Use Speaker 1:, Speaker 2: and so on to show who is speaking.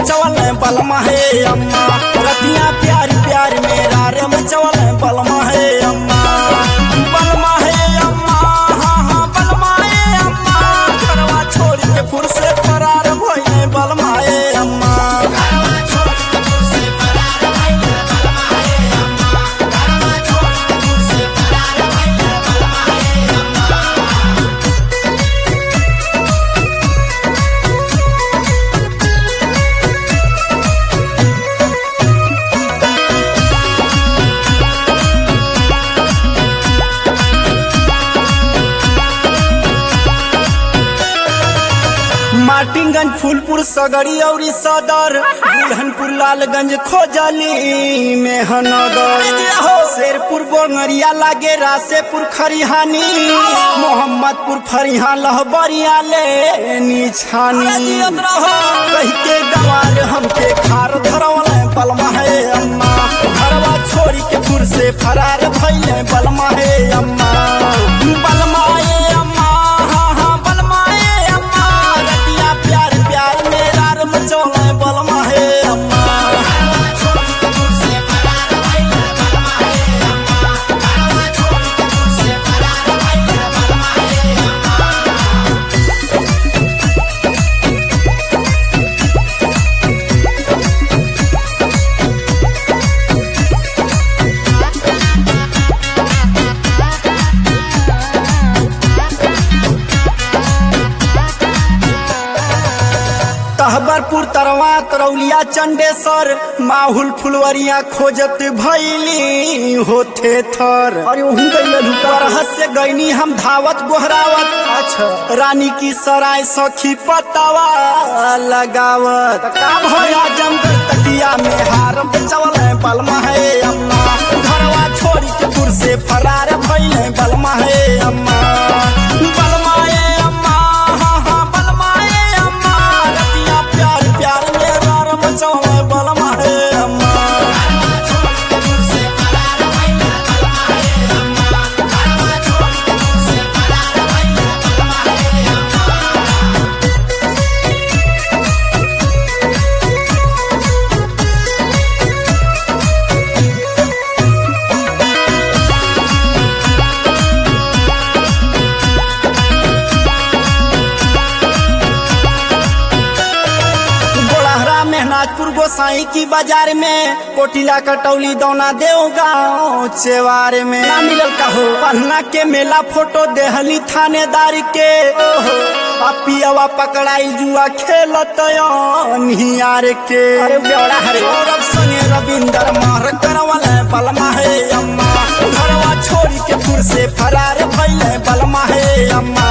Speaker 1: मचवल बलमा हे अम्मा रतिया प्यार प्यार मेरा रे मचवल बलमा हे अम्मा बलमा हे अम्मा हाँ हाँ बलमा हे अम्मा घरवा छोड़ के फुर से फरार भइले बलमा हे अम्मा मार्टिनगंज फूलपुर सगरी औरी सदर बुलहनपुर लालगंज खोजली मेहनगर शेरपुर बोंगरिया लागे रासेपुर खरिहानी मोहम्मदपुर फरिहा लहबरिया ले निछानी कह के गवार हमके खार धरवल बलमा है अम्मा घरवा छोड़ी के फुर से फरार भइले बलमा है अम्मा बलमा ए अम्मा हाँ हाँ बलमा ए अम्मा रतिया प्यार प्यार मेरा रम चौले बलमा है अम्मा तहबरपुर तरवा तरौलिया चंडेसर माहुल फुलवरिया खोजत भैली होथे थर अरे वहीं से गईनी हम धावत गोहरावत अच्छा रानी की सराय सखी पतावा लगावत का भया जमकर तकिया में हार चवल बलमा है अम्मा घरवा छोड़ी के दूर से फरार भइले बलमा है अम्मा बलमा ए अम्मा हाँ हाँ बलमा ए अम्मा रतिया प्यार प्यार मेरा रम चौले बलमा है अम्मा गोड़हरा मेहनाजपुर गोसाई की बाजार में कोटिला कटौली दौना देव गाँव चेवार में ना मिलल कहो पन्ना के मेला फोटो देहली थानेदार के ओहो आ पियवा पकड़ाई जुआ खेलत निहार के अरे बेवड़ा हरे सौरभ संगे रविंदर मार करवल बलमा है अम्मा घरवा छोड़ी के फुर से फरार भइले बलमा है अम्मा